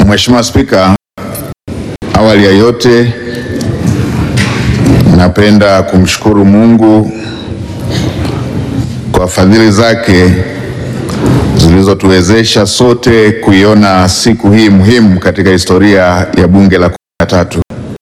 Mheshimiwa Spika, awali ya yote napenda kumshukuru Mungu kwa fadhili zake zilizotuwezesha sote kuiona siku hii muhimu katika historia ya Bunge la kumi na tatu.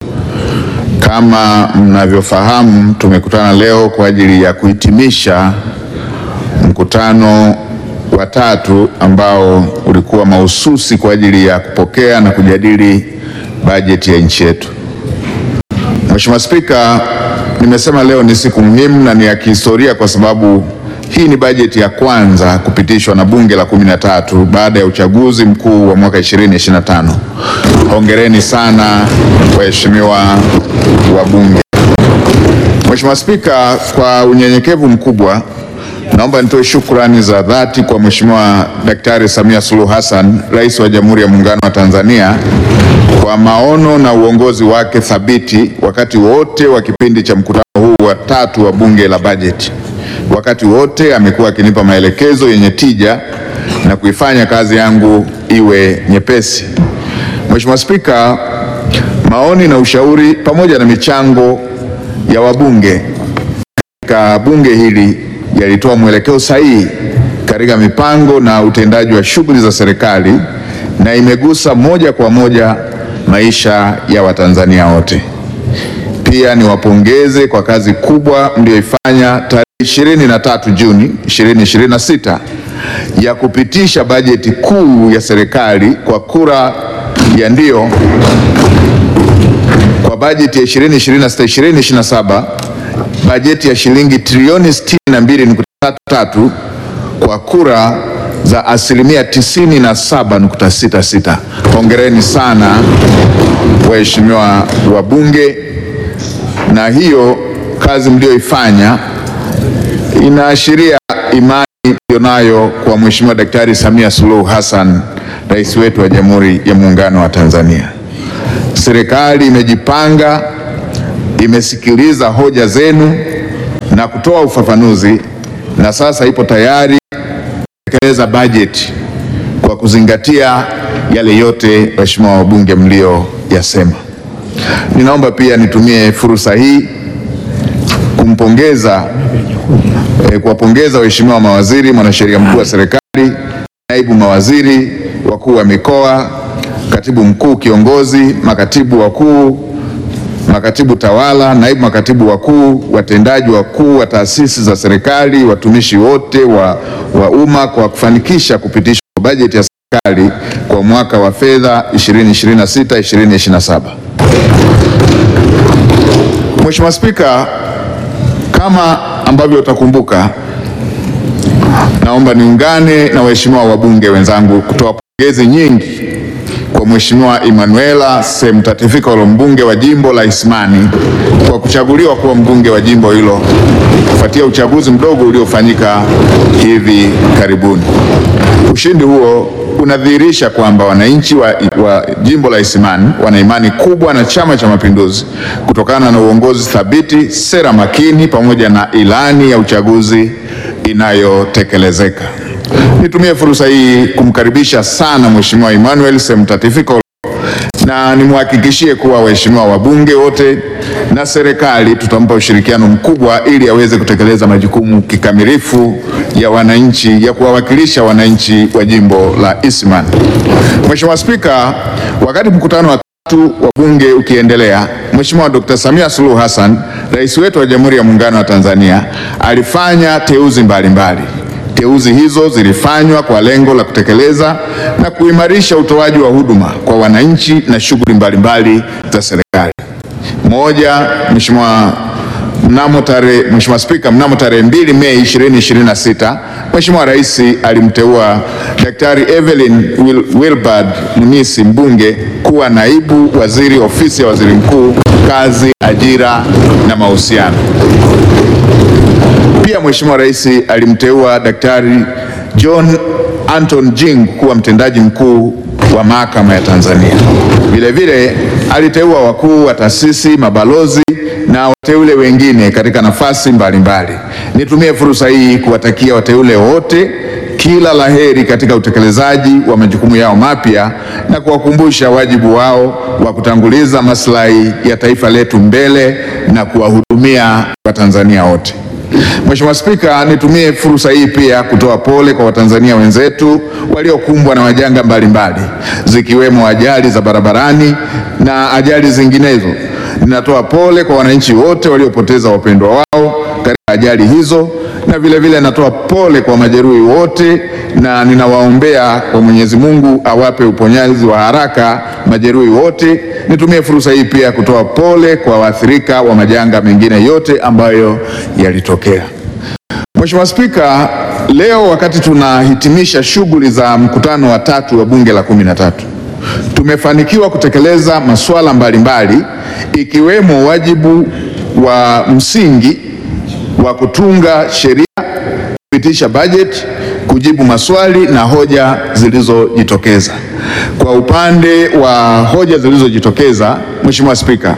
Kama mnavyofahamu, tumekutana leo kwa ajili ya kuhitimisha mkutano wa tatu ambao ulikuwa mahususi kwa ajili ya kupokea na kujadili bajeti ya nchi yetu. Mheshimiwa Spika, nimesema leo ni siku muhimu na ni ya kihistoria kwa sababu hii ni bajeti ya kwanza kupitishwa na Bunge la kumi na tatu baada ya uchaguzi mkuu wa mwaka 2025. Hongereni sana waheshimiwa wabunge. Mheshimiwa Spika, kwa unyenyekevu mkubwa naomba nitoe shukrani za dhati kwa Mheshimiwa Daktari Samia Suluhu Hassan, Rais wa Jamhuri ya Muungano wa Tanzania kwa maono na uongozi wake thabiti wakati wote wa kipindi cha mkutano huu wa tatu wa Bunge la Bajeti. Wakati wote amekuwa akinipa maelekezo yenye tija na kuifanya kazi yangu iwe nyepesi. Mheshimiwa Spika, maoni na ushauri pamoja na michango ya wabunge katika bunge hili yalitoa mwelekeo sahihi katika mipango na utendaji wa shughuli za serikali na imegusa moja kwa moja maisha ya Watanzania wote. Pia niwapongeze kwa kazi kubwa mlioifanya tarehe 23 Juni 2026 ya kupitisha bajeti kuu ya serikali kwa kura ya ndio kwa bajeti ya 2026 2027 bajeti ya shilingi trilioni 62.33 kwa kura za asilimia 97.66. Hongereni sana waheshimiwa wabunge, na hiyo kazi mlioifanya inaashiria imani mlionayo kwa Mheshimiwa Daktari Samia Suluhu Hassan, rais wetu wa Jamhuri ya Muungano wa Tanzania. Serikali imejipanga, imesikiliza hoja zenu na kutoa ufafanuzi na sasa ipo tayari kutekeleza bajeti kwa kuzingatia yale yote waheshimiwa wabunge mlioyasema. Ninaomba pia nitumie fursa hii kumpongeza eh, kuwapongeza waheshimiwa mawaziri, mwanasheria mkuu wa serikali, naibu mawaziri, wakuu wa mikoa, katibu mkuu kiongozi, makatibu wakuu makatibu tawala, naibu makatibu wakuu, watendaji wakuu wa taasisi za serikali, watumishi wote wa, wa umma kwa kufanikisha kupitishwa kwa bajeti ya serikali kwa mwaka wa fedha 2026 2027. Mheshimiwa Spika, kama ambavyo utakumbuka, naomba niungane na waheshimiwa wabunge wenzangu kutoa pongezi nyingi kwa Mheshimiwa Emanuela Semtatifikolo mbunge wa jimbo la Isimani kwa kuchaguliwa kuwa mbunge wa jimbo hilo kufuatia uchaguzi mdogo uliofanyika hivi karibuni. Ushindi huo unadhihirisha kwamba wananchi wa, wa jimbo la Isimani wana imani kubwa na Chama cha Mapinduzi kutokana na uongozi thabiti, sera makini pamoja na ilani ya uchaguzi inayotekelezeka. Nitumie fursa hii kumkaribisha sana Mheshimiwa Emmanuel Semtatifikolo na nimhakikishie kuwa waheshimiwa wabunge wote na serikali tutampa ushirikiano mkubwa ili aweze kutekeleza majukumu kikamilifu ya wananchi ya kuwawakilisha wananchi wa jimbo la Isimani. Mheshimiwa Spika, wakati mkutano wa tatu wa bunge ukiendelea, Mheshimiwa Dr. Samia Suluhu Hassan, rais wetu wa Jamhuri ya Muungano wa Tanzania, alifanya teuzi mbalimbali mbali. Teuzi hizo zilifanywa kwa lengo la kutekeleza na kuimarisha utoaji wa huduma kwa wananchi na shughuli mbalimbali za serikali. Moja, Mheshimiwa mnamo tarehe Mheshimiwa Spika, mnamo tarehe 2 Mei 2026 Mheshimiwa Rais alimteua Daktari Evelyn Wil Wilbard Munisi mbunge kuwa naibu waziri ofisi ya waziri mkuu, kazi, ajira na mahusiano. Pia Mheshimiwa Rais alimteua Daktari John Anton Jing kuwa mtendaji mkuu wa mahakama ya Tanzania. Vilevile aliteua wakuu wa taasisi, mabalozi na wateule wengine katika nafasi mbalimbali. Nitumie fursa hii kuwatakia wateule wote kila laheri katika utekelezaji wa majukumu yao mapya na kuwakumbusha wajibu wao wa kutanguliza maslahi ya taifa letu mbele na kuwahudumia Watanzania wote. Mheshimiwa Spika, nitumie fursa hii pia kutoa pole kwa Watanzania wenzetu waliokumbwa na majanga mbalimbali zikiwemo ajali za barabarani na ajali zinginezo. Ninatoa pole kwa wananchi wote waliopoteza wapendwa wao katika ajali hizo na vile vile natoa pole kwa majeruhi wote na ninawaombea kwa Mwenyezi Mungu awape uponyaji wa haraka majeruhi wote. Nitumie fursa hii pia kutoa pole kwa waathirika wa majanga mengine yote ambayo yalitokea. Mheshimiwa Spika, leo wakati tunahitimisha shughuli za mkutano wa tatu wa Bunge la kumi na tatu tumefanikiwa kutekeleza masuala mbalimbali ikiwemo wajibu wa msingi wa kutunga sheria, kupitisha bajeti, kujibu maswali na hoja zilizojitokeza. Kwa upande wa hoja zilizojitokeza, Mheshimiwa Spika,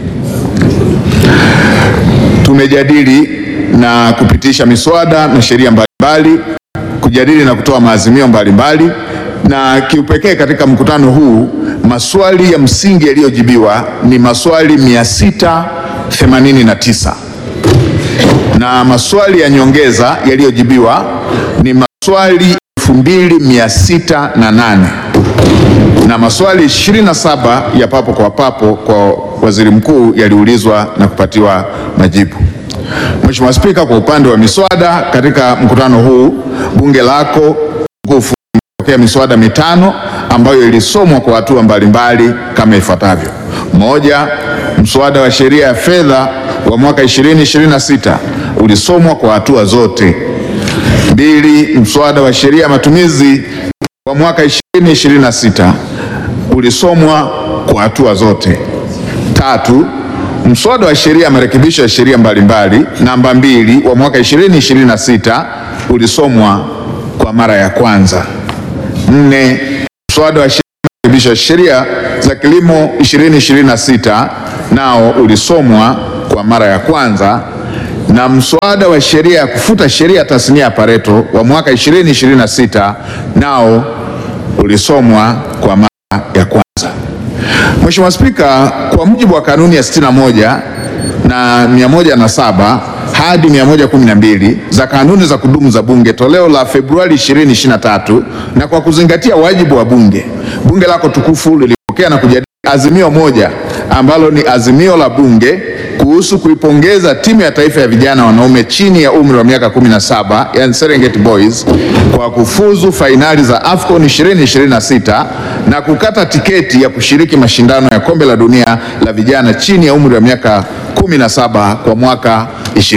tumejadili na kupitisha miswada na sheria mbalimbali, kujadili na kutoa maazimio mbalimbali, na kiupekee katika mkutano huu maswali ya msingi yaliyojibiwa ni maswali 689 na maswali ya nyongeza yaliyojibiwa ni maswali 2608 na maswali 27 ya papo kwa papo kwa waziri mkuu yaliulizwa na kupatiwa majibu. Mheshimiwa Spika, kwa upande wa miswada katika mkutano huu bunge lako tukufu limepokea miswada mitano ambayo ilisomwa kwa hatua mbalimbali kama ifuatavyo: moja, mswada wa sheria ya fedha wa mwaka 2026 ulisomwa kwa hatua zote. Mbili, mswada wa sheria ya matumizi wa mwaka 2026 ulisomwa kwa hatua zote. Tatu, mswada wa sheria ya marekebisho ya sheria mbalimbali namba mbili wa mwaka 2026 ulisomwa kwa mara ya kwanza. Nne, mswada wa sheria ya marekebisho ya sheria za kilimo 2026 nao ulisomwa kwa mara ya kwanza na mswada wa sheria ya kufuta sheria ya tasnia ya Pareto wa mwaka 2026 nao ulisomwa kwa mara ya kwanza. Mheshimiwa Spika, kwa mujibu wa kanuni ya 61 na 107 hadi 112 za kanuni za kudumu za Bunge toleo la Februari 2023 na kwa kuzingatia wajibu wa Bunge, Bunge lako tukufu lilipokea na kujadili azimio moja ambalo ni azimio la Bunge kuhusu kuipongeza timu ya taifa ya vijana wanaume chini ya umri wa miaka 17 yani Serengeti Boys kwa kufuzu fainali za AFCON 2026 na kukata tiketi ya kushiriki mashindano ya kombe la dunia la vijana chini ya umri wa miaka 17 kwa mwaka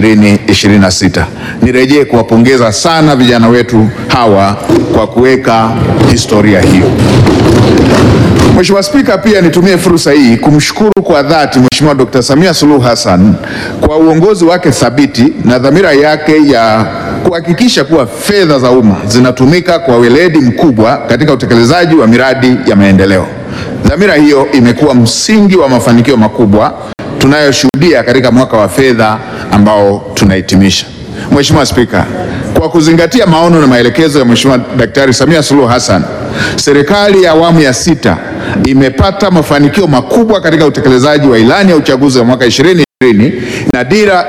2026. Nirejee kuwapongeza sana vijana wetu hawa kwa kuweka historia hiyo. Mheshimiwa Spika, pia nitumie fursa hii kumshukuru kwa dhati Mheshimiwa Dr. Samia Suluhu Hassan kwa uongozi wake thabiti na dhamira yake ya kuhakikisha kuwa fedha za umma zinatumika kwa weledi mkubwa katika utekelezaji wa miradi ya maendeleo. Dhamira hiyo imekuwa msingi wa mafanikio makubwa tunayoshuhudia katika mwaka wa fedha ambao tunahitimisha. Mheshimiwa Spika, kwa kuzingatia maono na maelekezo ya Mheshimiwa Daktari Samia Suluhu Hassan, serikali ya awamu ya sita imepata mafanikio makubwa katika utekelezaji wa ilani ya uchaguzi wa mwaka 2020 na dira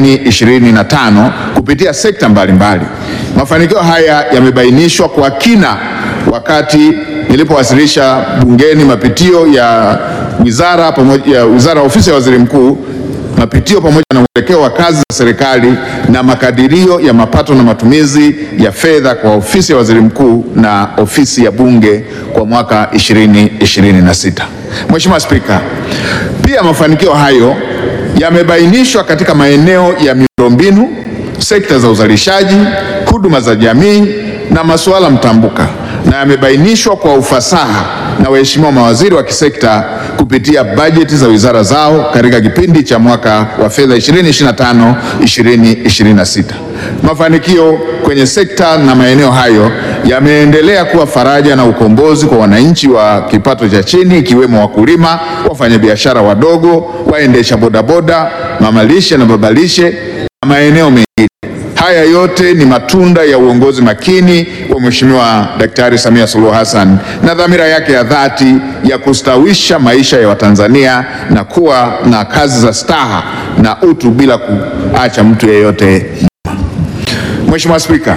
2025 kupitia sekta mbalimbali. Mafanikio haya yamebainishwa kwa kina wakati nilipowasilisha bungeni mapitio ya wizara pamoja ya wizara ofisi ya waziri mkuu mapitio pamoja na mwelekeo wa kazi za serikali na makadirio ya mapato na matumizi ya fedha kwa ofisi ya waziri mkuu na ofisi ya bunge kwa mwaka 2026. Mheshimiwa Spika, pia mafanikio hayo yamebainishwa katika maeneo ya miundombinu, sekta za uzalishaji, huduma za jamii na masuala mtambuka na yamebainishwa kwa ufasaha na waheshimiwa mawaziri wa kisekta kupitia bajeti za wizara zao katika kipindi cha mwaka wa fedha 2025 2026. Mafanikio kwenye sekta na maeneo hayo yameendelea kuwa faraja na ukombozi kwa wananchi wa kipato cha chini ikiwemo wakulima, wafanyabiashara wadogo, waendesha bodaboda, mamalishe na babalishe na maeneo mengine. Haya yote ni matunda ya uongozi makini wa Mheshimiwa Daktari Samia Suluhu Hassan na dhamira yake ya dhati ya kustawisha maisha ya Watanzania na kuwa na kazi za staha na utu bila kuacha mtu yeyote nyuma. Mheshimiwa Spika,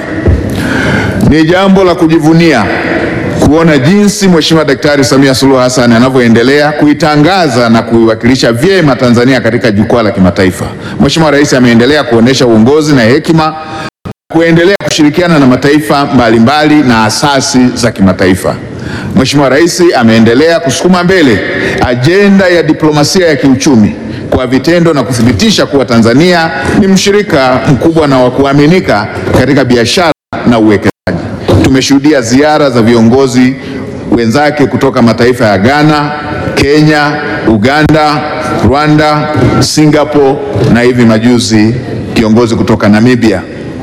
ni jambo la kujivunia kuona jinsi Mheshimiwa Daktari Samia Suluhu Hassan anavyoendelea kuitangaza na kuiwakilisha vyema Tanzania katika jukwaa la kimataifa. Mheshimiwa Rais ameendelea kuonesha uongozi na hekima kuendelea kushirikiana na mataifa mbalimbali na asasi za kimataifa. Mheshimiwa Rais ameendelea kusukuma mbele ajenda ya diplomasia ya kiuchumi kwa vitendo na kuthibitisha kuwa Tanzania ni mshirika mkubwa na wa kuaminika katika biashara na uwekezaji. Tumeshuhudia ziara za viongozi wenzake kutoka mataifa ya Ghana, Kenya, Uganda, Rwanda, Singapore na hivi majuzi kiongozi kutoka Namibia.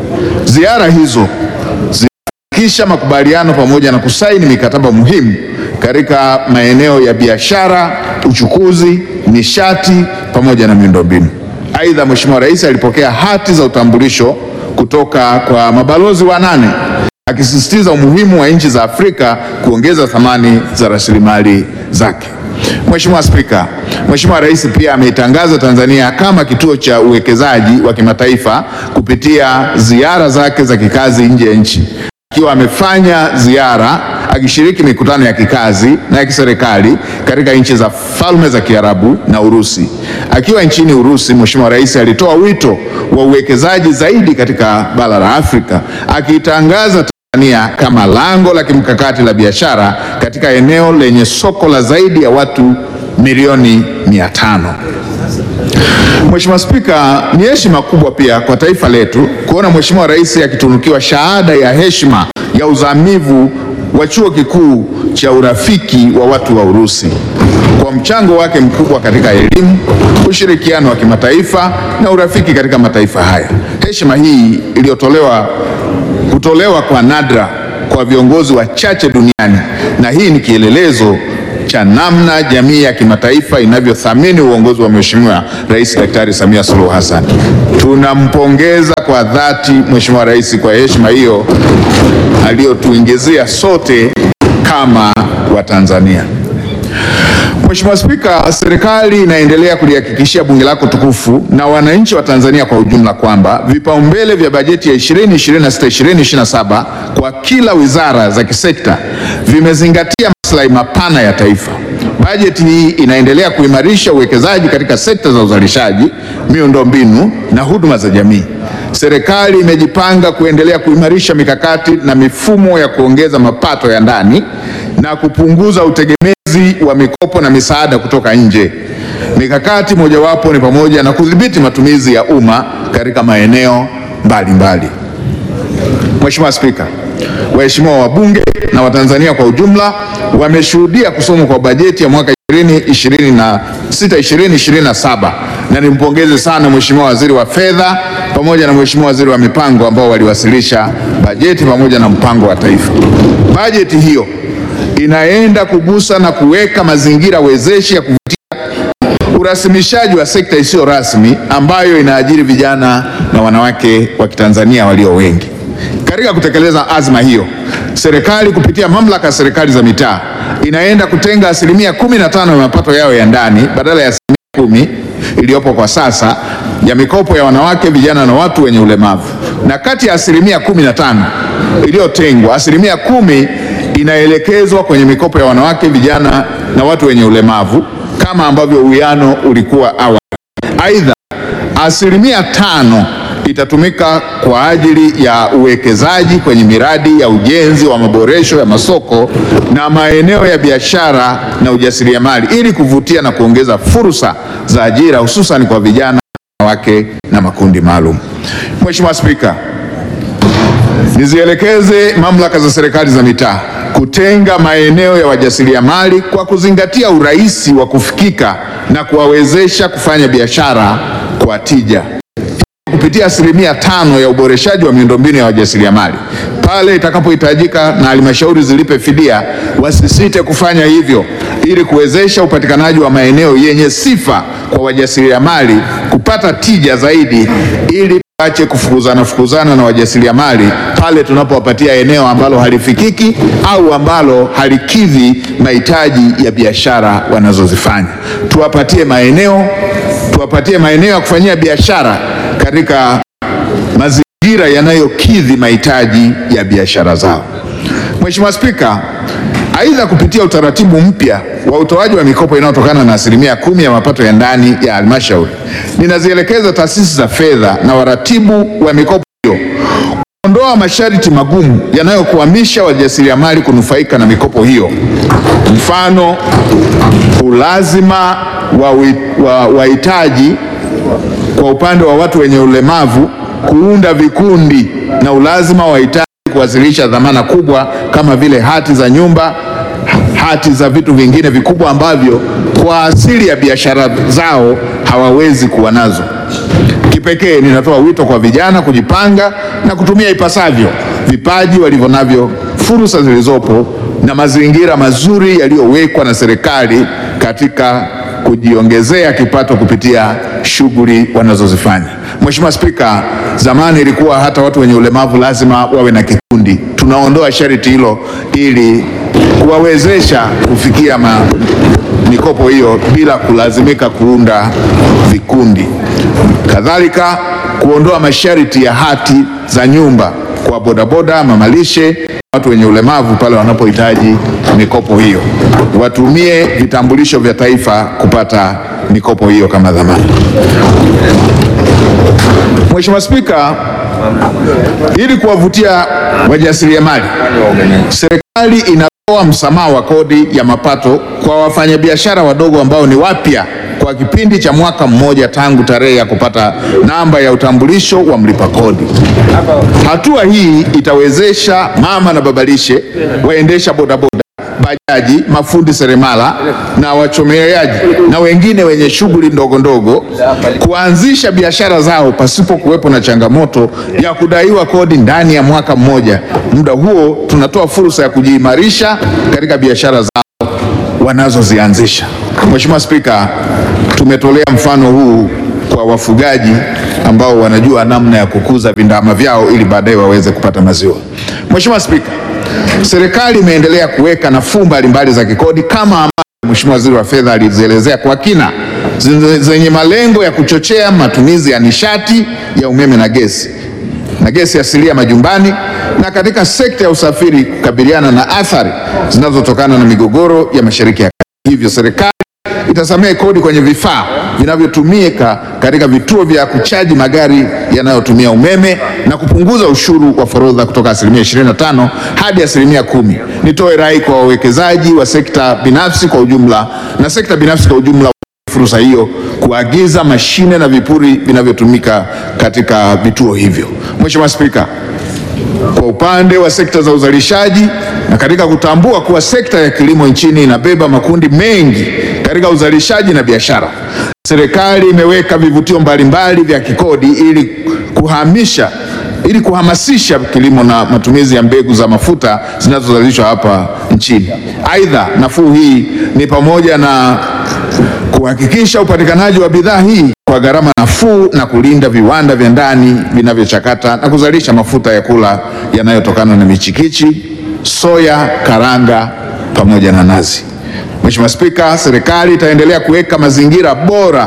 Ziara hizo zinafikisha makubaliano pamoja na kusaini mikataba muhimu katika maeneo ya biashara, uchukuzi, nishati pamoja na miundombinu. Aidha, Mheshimiwa Rais alipokea hati za utambulisho kutoka kwa mabalozi wanane akisisitiza umuhimu wa nchi za Afrika kuongeza thamani za rasilimali zake. Mheshimiwa Spika, Mheshimiwa Rais pia ameitangaza Tanzania kama kituo cha uwekezaji wa kimataifa kupitia ziara zake za kikazi nje ya nchi, akiwa amefanya ziara akishiriki mikutano ya kikazi na ya kiserikali katika nchi za Falme za Kiarabu na Urusi. Akiwa nchini Urusi, Mheshimiwa Rais alitoa wito wa uwekezaji zaidi katika bara la Afrika, akiitangaza Tanzania kama lango la kimkakati la biashara katika eneo lenye soko la zaidi ya watu milioni mia tano. Mheshimiwa Spika, ni heshima kubwa pia kwa taifa letu kuona Mheshimiwa Rais akitunukiwa shahada ya heshima ya uzamivu wa Chuo Kikuu cha Urafiki wa Watu wa Urusi kwa mchango wake mkubwa katika elimu, ushirikiano wa kimataifa na urafiki katika mataifa haya. Heshima hii iliyotolewa kutolewa kwa nadra kwa viongozi wachache duniani, na hii ni kielelezo cha namna jamii ya kimataifa inavyothamini uongozi wa Mheshimiwa Rais Daktari Samia Suluhu Hassan. Tunampongeza kwa dhati Mheshimiwa Rais kwa heshima hiyo aliyotuingizia sote kama Watanzania. Mheshimiwa Spika, serikali inaendelea kulihakikishia bunge lako tukufu na wananchi wa Tanzania kwa ujumla kwamba vipaumbele vya bajeti ya 2026-2027 kwa kila wizara za kisekta vimezingatia maslahi mapana ya taifa. Bajeti hii inaendelea kuimarisha uwekezaji katika sekta za uzalishaji, miundombinu na huduma za jamii. Serikali imejipanga kuendelea kuimarisha mikakati na mifumo ya kuongeza mapato ya ndani na kupunguza utegemezi wa mikopo na misaada kutoka nje. Mikakati mojawapo ni pamoja na kudhibiti matumizi ya umma katika maeneo mbalimbali. Mheshimiwa Spika, waheshimiwa wabunge na Watanzania kwa ujumla wameshuhudia kusomwa kwa bajeti ya mwaka 2026 2027 na nimpongeze sana Mheshimiwa Waziri wa Fedha pamoja na Mheshimiwa Waziri wa Mipango ambao waliwasilisha bajeti pamoja na mpango wa taifa. Bajeti hiyo inaenda kugusa na kuweka mazingira wezeshi ya kuvutia urasimishaji wa sekta isiyo rasmi ambayo inaajiri vijana na wanawake wa Kitanzania walio wengi. Katika kutekeleza azma hiyo, serikali kupitia mamlaka ya serikali za mitaa inaenda kutenga asilimia kumi na tano ya mapato yao ya ndani badala ya asilimia kumi iliyopo kwa sasa ya mikopo ya wanawake, vijana na watu wenye ulemavu, na kati ya asilimia kumi na tano iliyotengwa, asilimia kumi inaelekezwa kwenye mikopo ya wanawake, vijana na watu wenye ulemavu kama ambavyo uwiano ulikuwa awali. Aidha, asilimia tano itatumika kwa ajili ya uwekezaji kwenye miradi ya ujenzi wa maboresho ya masoko na maeneo ya biashara na ujasiriamali ili kuvutia na kuongeza fursa za ajira hususan kwa vijana, wanawake na makundi maalum. Mheshimiwa Spika, nizielekeze mamlaka za serikali za mitaa kutenga maeneo ya wajasiriamali kwa kuzingatia urahisi wa kufikika na kuwawezesha kufanya biashara kwa tija kupitia asilimia tano ya uboreshaji wa miundombinu ya wajasiriamali. Pale itakapohitajika na halmashauri zilipe fidia, wasisite kufanya hivyo ili kuwezesha upatikanaji wa maeneo yenye sifa kwa wajasiriamali kupata tija zaidi ili tuache kufukuzana fukuzana na wajasiriamali pale tunapowapatia eneo ambalo halifikiki au ambalo halikidhi mahitaji ya biashara wanazozifanya. Tuwapatie maeneo, tuwapatie maeneo ya kufanyia biashara katika mazingira yanayokidhi mahitaji ya biashara zao. Mheshimiwa Spika, aidha kupitia utaratibu mpya wa utoaji wa mikopo inayotokana na asilimia kumi ya mapato ya ndani ya halmashauri, ninazielekeza taasisi za fedha na waratibu wa mikopo hiyo kuondoa masharti magumu yanayokwamisha wajasiriamali kunufaika na mikopo hiyo. Mfano, ulazima wa wi- wa wahitaji kwa upande wa watu wenye ulemavu kuunda vikundi na ulazima wa wahitaji kuwasilisha dhamana kubwa kama vile hati za nyumba, hati za vitu vingine vikubwa ambavyo kwa asili ya biashara zao hawawezi kuwa nazo. Kipekee ninatoa wito kwa vijana kujipanga na kutumia ipasavyo vipaji walivyo navyo, fursa zilizopo na mazingira mazuri yaliyowekwa na serikali katika kujiongezea kipato kupitia shughuli wanazozifanya. Mheshimiwa Spika, zamani ilikuwa hata watu wenye ulemavu lazima wawe na kikundi. Tunaondoa sharti hilo ili kuwawezesha kufikia ma, mikopo hiyo bila kulazimika kuunda vikundi. Kadhalika, kuondoa masharti ya hati za nyumba kwa bodaboda, mamalishe, watu wenye ulemavu pale wanapohitaji mikopo hiyo, watumie vitambulisho vya taifa kupata mikopo hiyo kama dhamana. Mheshimiwa Spika, ili kuwavutia wajasiriamali, serikali inatoa msamaha wa kodi ya mapato kwa wafanyabiashara wadogo ambao ni wapya kwa kipindi cha mwaka mmoja tangu tarehe ya kupata namba ya utambulisho wa mlipa kodi. Hatua hii itawezesha mama na babalishe, waendesha bodaboda, bajaji, mafundi seremala na wachomeaji na wengine wenye shughuli ndogo ndogo kuanzisha biashara zao pasipo kuwepo na changamoto ya kudaiwa kodi ndani ya mwaka mmoja. Muda huo tunatoa fursa ya kujiimarisha katika biashara zao wanazozianzisha. Mheshimiwa Spika, tumetolea mfano huu kwa wafugaji ambao wanajua namna ya kukuza vindama vyao ili baadaye waweze kupata maziwa. Mheshimiwa Spika, serikali imeendelea kuweka nafuu mbalimbali za kikodi kama ambavyo Mheshimiwa Waziri wa Fedha alizielezea kwa kina zenye- zenye malengo ya kuchochea matumizi ya nishati ya umeme na gesi na gesi asilia majumbani na katika sekta ya usafiri kukabiliana na athari zinazotokana na migogoro ya Mashariki ya Kati. Hivyo serikali itasamehe kodi kwenye vifaa vinavyotumika katika vituo vya kuchaji magari yanayotumia umeme na kupunguza ushuru wa forodha kutoka asilimia 25 hadi asilimia kumi. Nitoe rai kwa wawekezaji wa sekta binafsi kwa ujumla na sekta binafsi kwa ujumla fursa hiyo kuagiza mashine na vipuri vinavyotumika katika vituo hivyo. Mheshimiwa Spika, kwa upande wa sekta za uzalishaji na katika kutambua kuwa sekta ya kilimo nchini inabeba makundi mengi katika uzalishaji na biashara, serikali imeweka vivutio mbalimbali vya kikodi ili kuhamisha ili kuhamasisha kilimo na matumizi ya mbegu za mafuta zinazozalishwa hapa nchini. Aidha, nafuu hii ni pamoja na kuhakikisha upatikanaji wa bidhaa hii kwa gharama nafuu na kulinda viwanda vya ndani vinavyochakata na kuzalisha mafuta ya kula yanayotokana na michikichi, soya, karanga pamoja na nazi. Mheshimiwa Spika, serikali itaendelea kuweka mazingira bora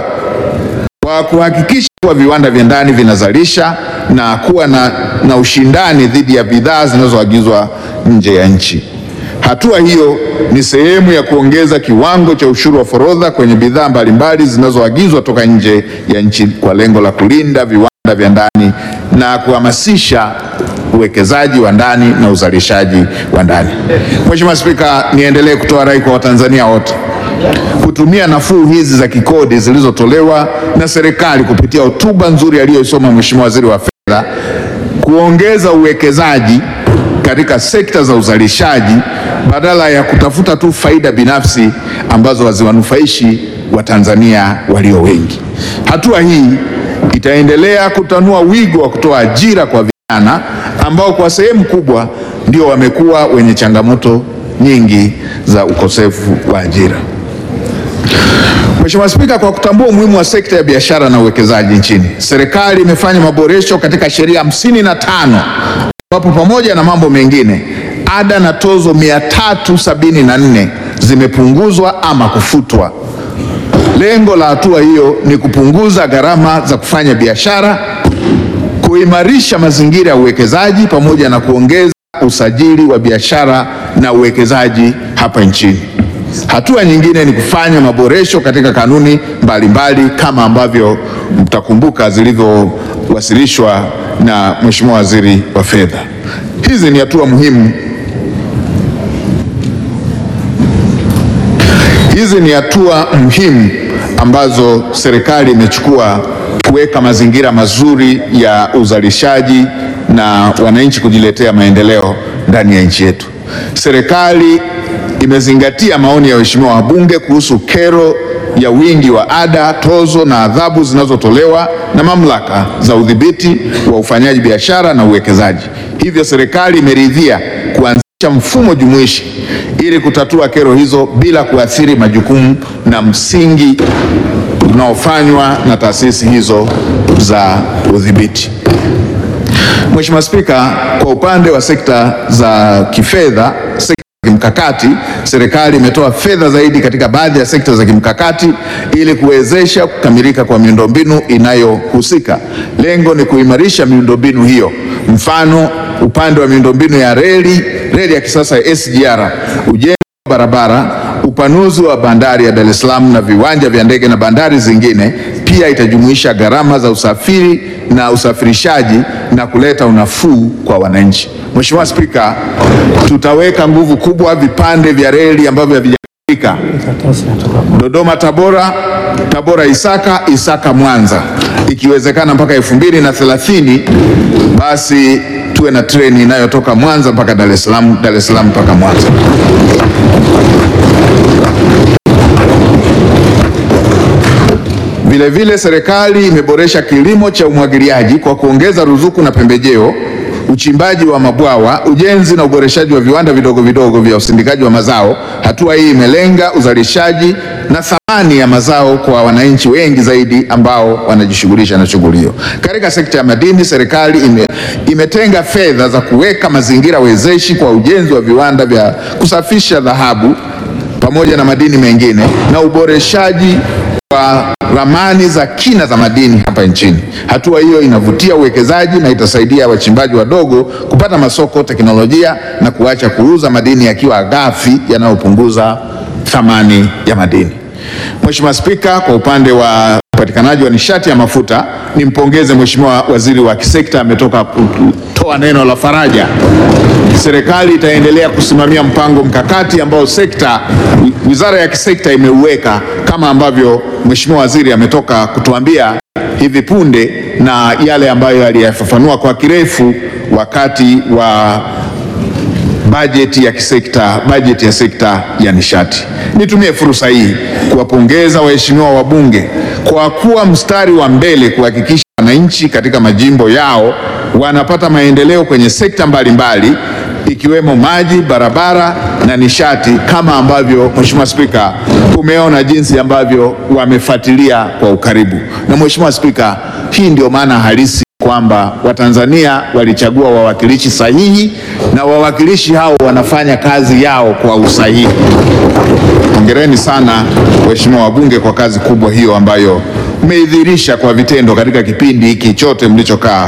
kwa kuhakikisha kuwa viwanda vya ndani vinazalisha na kuwa na, na ushindani dhidi ya bidhaa zinazoagizwa nje ya nchi. Hatua hiyo ni sehemu ya kuongeza kiwango cha ushuru wa forodha kwenye bidhaa mbalimbali zinazoagizwa toka nje ya nchi kwa lengo la kulinda viwanda vya ndani na kuhamasisha uwekezaji wa ndani na uzalishaji wa ndani. Mheshimiwa Spika, niendelee kutoa rai kwa Watanzania wote kutumia nafuu hizi za kikodi zilizotolewa na serikali kupitia hotuba nzuri aliyoisoma Mheshimiwa Waziri wa Fedha kuongeza uwekezaji katika sekta za uzalishaji badala ya kutafuta tu faida binafsi ambazo haziwanufaishi Watanzania walio wengi. Hatua hii itaendelea kutanua wigo wa kutoa ajira kwa vijana ambao kwa sehemu kubwa ndio wamekuwa wenye changamoto nyingi za ukosefu wa ajira. Mheshimiwa Spika, kwa kutambua umuhimu wa sekta ya biashara na uwekezaji nchini, serikali imefanya maboresho katika sheria hamsini na tano ambapo pamoja na mambo mengine ada na tozo 374 zimepunguzwa ama kufutwa. Lengo la hatua hiyo ni kupunguza gharama za kufanya biashara, kuimarisha mazingira ya uwekezaji pamoja na kuongeza usajili wa biashara na uwekezaji hapa nchini. Hatua nyingine ni kufanya maboresho katika kanuni mbalimbali mbali, kama ambavyo mtakumbuka zilivyowasilishwa na Mheshimiwa Waziri wa Fedha. Hizi ni hatua muhimu Hizi ni hatua muhimu ambazo serikali imechukua kuweka mazingira mazuri ya uzalishaji na wananchi kujiletea maendeleo ndani ya nchi yetu. Serikali imezingatia maoni ya waheshimiwa wabunge kuhusu kero ya wingi wa ada, tozo na adhabu zinazotolewa na mamlaka za udhibiti wa ufanyaji biashara na uwekezaji. Hivyo serikali imeridhia kuanzisha mfumo jumuishi ili kutatua kero hizo bila kuathiri majukumu na msingi unaofanywa na taasisi hizo za udhibiti. Mheshimiwa Spika, kwa upande wa sekta za kifedha, sekta za kimkakati, serikali imetoa fedha zaidi katika baadhi ya sekta za kimkakati ili kuwezesha kukamilika kwa miundombinu inayohusika. Lengo ni kuimarisha miundombinu hiyo, mfano upande wa miundombinu ya reli, reli ya kisasa ya SGR, ujenzi wa barabara, upanuzi wa bandari ya Dar es Salaam na viwanja vya ndege na bandari zingine. Pia itajumuisha gharama za usafiri na usafirishaji na kuleta unafuu kwa wananchi. Mheshimiwa Spika, tutaweka nguvu kubwa vipande vya reli ambavyo havijakamilika: Dodoma Tabora, Tabora Isaka, Isaka Mwanza, ikiwezekana mpaka elfu mbili na thelathini basi tuwe na treni inayotoka Mwanza mpaka Dar es Salaam, Dar es Salaam mpaka Mwanza. Vilevile, serikali imeboresha kilimo cha umwagiliaji kwa kuongeza ruzuku na pembejeo, uchimbaji wa mabwawa, ujenzi na uboreshaji wa viwanda vidogo vidogo vya usindikaji wa mazao. Hatua hii imelenga uzalishaji na thamani ya mazao kwa wananchi wengi zaidi ambao wanajishughulisha na shughuli hiyo. Katika sekta ya madini, serikali ime, imetenga fedha za kuweka mazingira wezeshi kwa ujenzi wa viwanda vya kusafisha dhahabu pamoja na madini mengine na uboreshaji wa ramani za kina za madini hapa nchini. Hatua hiyo inavutia uwekezaji na itasaidia wachimbaji wadogo kupata masoko, teknolojia na kuacha kuuza madini yakiwa ghafi yanayopunguza thamani ya madini. Mheshimiwa Spika, kwa upande wa upatikanaji wa nishati ya mafuta, nimpongeze Mheshimiwa Waziri wa kisekta ametoka kutoa neno la faraja. Serikali itaendelea kusimamia mpango mkakati ambao sekta wizara ya kisekta imeuweka kama ambavyo Mheshimiwa Waziri ametoka kutuambia hivi punde na yale ambayo aliyafafanua kwa kirefu wakati wa bajeti ya kisekta, bajeti ya sekta ya nishati. Nitumie fursa hii kuwapongeza waheshimiwa wabunge kwa kuwa mstari wa mbele kuhakikisha wananchi katika majimbo yao wanapata maendeleo kwenye sekta mbalimbali mbali, ikiwemo maji, barabara na nishati, kama ambavyo Mheshimiwa Spika, umeona jinsi ambavyo wamefuatilia kwa ukaribu. Na Mheshimiwa Spika, hii ndio maana halisi kwamba Watanzania walichagua wawakilishi sahihi na wawakilishi hao wanafanya kazi yao kwa usahihi. Hongereni sana waheshimiwa wabunge kwa kazi kubwa hiyo ambayo mmeidhihirisha kwa vitendo katika kipindi hiki chote mlichokaa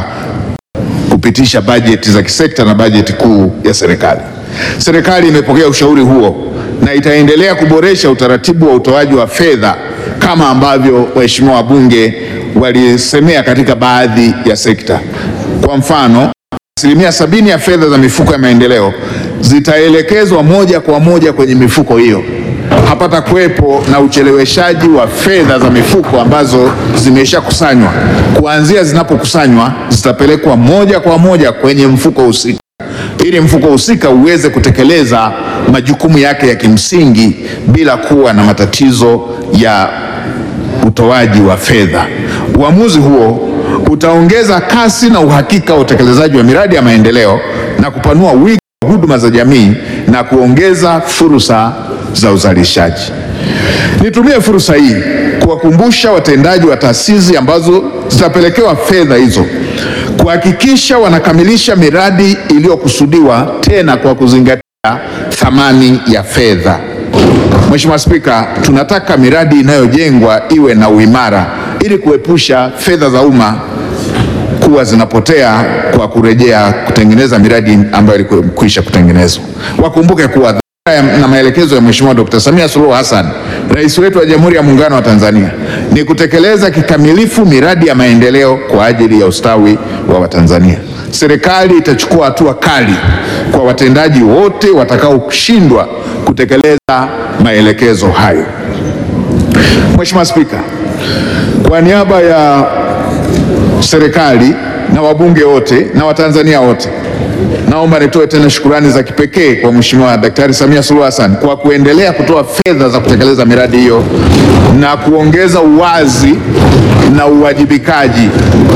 kupitisha bajeti za kisekta na bajeti kuu ya serikali. Serikali imepokea ushauri huo na itaendelea kuboresha utaratibu wa utoaji wa fedha kama ambavyo waheshimiwa wabunge walisemea katika baadhi ya sekta. Kwa mfano, asilimia sabini ya fedha za mifuko ya maendeleo zitaelekezwa moja kwa moja kwenye mifuko hiyo. Hapata kuwepo na ucheleweshaji wa fedha za mifuko ambazo zimeshakusanywa. Kuanzia zinapokusanywa zitapelekwa moja kwa moja kwenye mfuko husika ili mfuko husika uweze kutekeleza majukumu yake ya kimsingi bila kuwa na matatizo ya utoaji wa fedha. Uamuzi huo utaongeza kasi na uhakika wa utekelezaji wa miradi ya maendeleo na kupanua wigo wa huduma za jamii na kuongeza fursa za uzalishaji. Nitumie fursa hii kuwakumbusha watendaji wa taasisi ambazo zitapelekewa fedha hizo kuhakikisha wanakamilisha miradi iliyokusudiwa, tena kwa kuzingatia thamani ya fedha. Mheshimiwa Spika, tunataka miradi inayojengwa iwe na uimara ili kuepusha fedha za umma kuwa zinapotea kwa kurejea kutengeneza miradi ambayo ilikwisha kutengenezwa. Wakumbuke kuwa dhamira na maelekezo ya Mheshimiwa Dkt. Samia Suluhu Hassan, Rais wetu wa Jamhuri ya Muungano wa Tanzania, ni kutekeleza kikamilifu miradi ya maendeleo kwa ajili ya ustawi wa Watanzania. Serikali itachukua hatua kali kwa watendaji wote watakaoshindwa kutekeleza maelekezo hayo. Mheshimiwa Spika, kwa niaba ya serikali na wabunge wote na Watanzania wote, naomba nitoe tena shukurani za kipekee kwa Mheshimiwa Daktari Samia Suluhu Hassan kwa kuendelea kutoa fedha za kutekeleza miradi hiyo na kuongeza uwazi na uwajibikaji.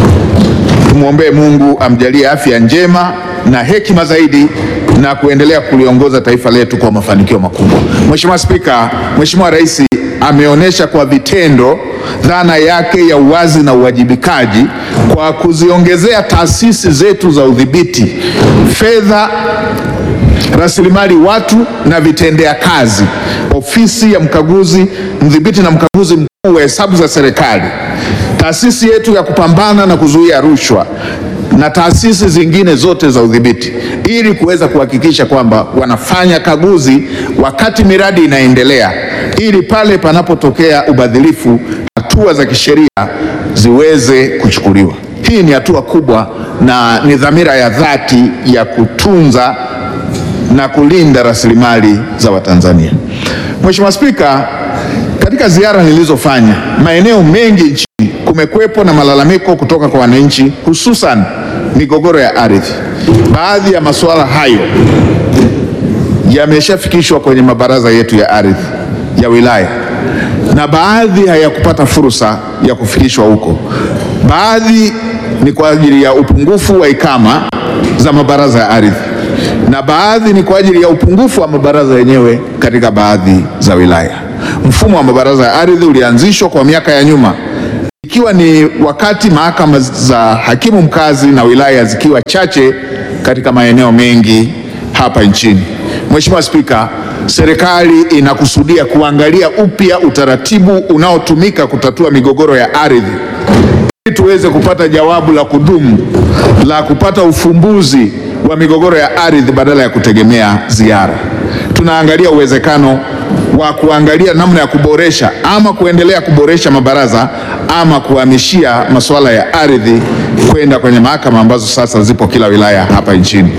Tumwombee Mungu amjalie afya njema na hekima zaidi na kuendelea kuliongoza taifa letu kwa mafanikio makubwa. Mheshimiwa Spika, Mheshimiwa Rais ameonyesha kwa vitendo dhana yake ya uwazi na uwajibikaji kwa kuziongezea taasisi zetu za udhibiti fedha, rasilimali watu na vitendea kazi, ofisi ya mkaguzi mdhibiti na mkaguzi mkuu wa hesabu za serikali, taasisi yetu ya kupambana na kuzuia rushwa na taasisi zingine zote za udhibiti ili kuweza kuhakikisha kwamba wanafanya kaguzi wakati miradi inaendelea, ili pale panapotokea ubadhilifu hatua za kisheria ziweze kuchukuliwa. Hii ni hatua kubwa na ni dhamira ya dhati ya kutunza na kulinda rasilimali za Watanzania. Mheshimiwa Spika, katika ziara nilizofanya maeneo mengi nchini kumekuwepo na malalamiko kutoka kwa wananchi hususan migogoro ya ardhi. Baadhi ya masuala hayo yameshafikishwa kwenye mabaraza yetu ya ardhi ya wilaya na baadhi hayakupata fursa ya kufikishwa huko. Baadhi ni kwa ajili ya upungufu wa ikama za mabaraza ya ardhi na baadhi ni kwa ajili ya upungufu wa mabaraza yenyewe katika baadhi za wilaya. Mfumo wa mabaraza ya ardhi ulianzishwa kwa miaka ya nyuma ikiwa ni wakati mahakama za hakimu mkazi na wilaya zikiwa chache katika maeneo mengi hapa nchini. Mheshimiwa Spika, serikali inakusudia kuangalia upya utaratibu unaotumika kutatua migogoro ya ardhi ili tuweze kupata jawabu la kudumu la kupata ufumbuzi wa migogoro ya ardhi badala ya kutegemea ziara. Tunaangalia uwezekano wa kuangalia namna ya kuboresha ama kuendelea kuboresha mabaraza ama kuhamishia masuala ya ardhi kwenda kwenye mahakama ambazo sasa zipo kila wilaya hapa nchini.